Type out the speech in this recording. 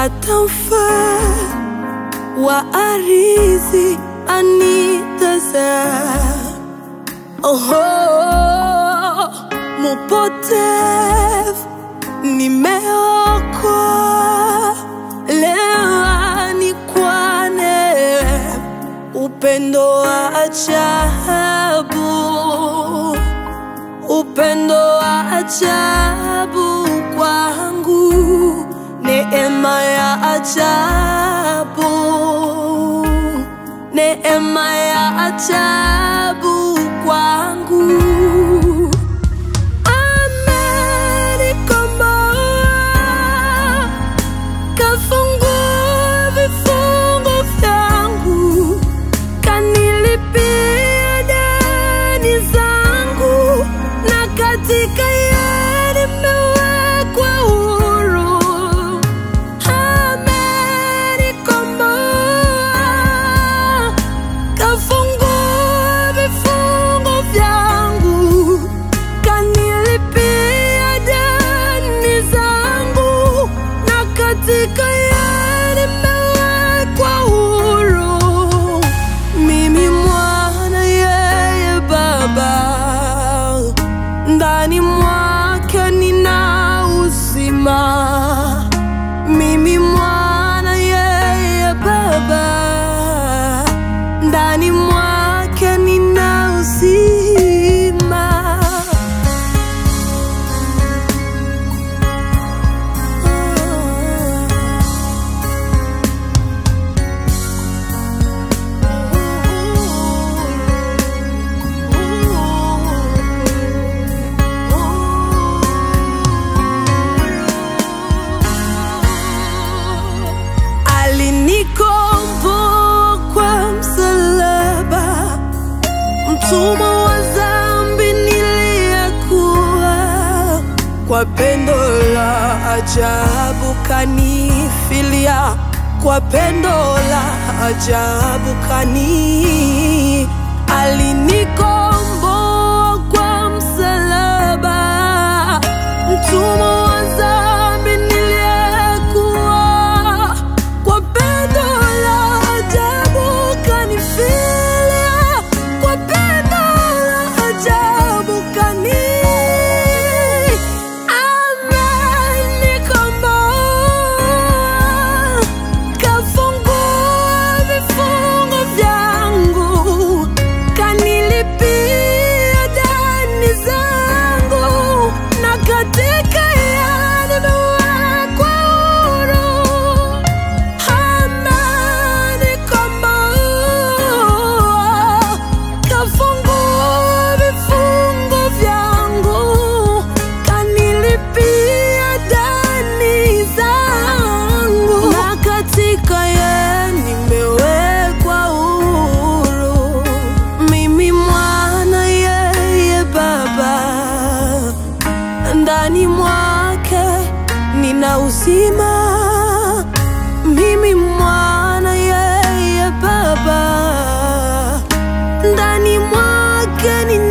hata mfaa wa arizi anitaza Oho, mupotevu nimeokoa lewa ni kwa neema, upendo wa ajabu, upendo wa ajabu kwangu, neema ya ajabu, neema ya ajabu kwangu. Amenikomboa, kafungua vifungo vyangu, kanilipia deni zangu, na katika yeye nimewekwa huru. Amenikomboa, kafungua vifungo vyangu, kanilipia deni zangu, na katika yeye nimewekwa huru. Mimi mwana, yeye Baba, ndani mwake nina uzima. Mimi mwana, yeye Baba, ndani mwake nina uzima. Alinikomboa kwa msalaba, mtumwa wa dhambi niliyekuwa, kwa pendo la ajabu kanifilia, kwa pendo la ajabu kani alinikomboa kwa msalaba, mtumwa wa dhambi niliyekuwa, kwa pendo la ajabu kanifilia, kwa pendo la ajabu kani amenikomboa, kafungua vifungo vyangu, kanilipia deni zangu, na katika yeye nimewekwa huru. Amenikomboa, kafungua vifungo vyangu, kanilipia deni zangu, na katika yeye nimewekwa huru. Mimi mwana, yeye Baba, ndani mwake nina uzima. Mimi mwana, yeye Baba, ndani mwake nina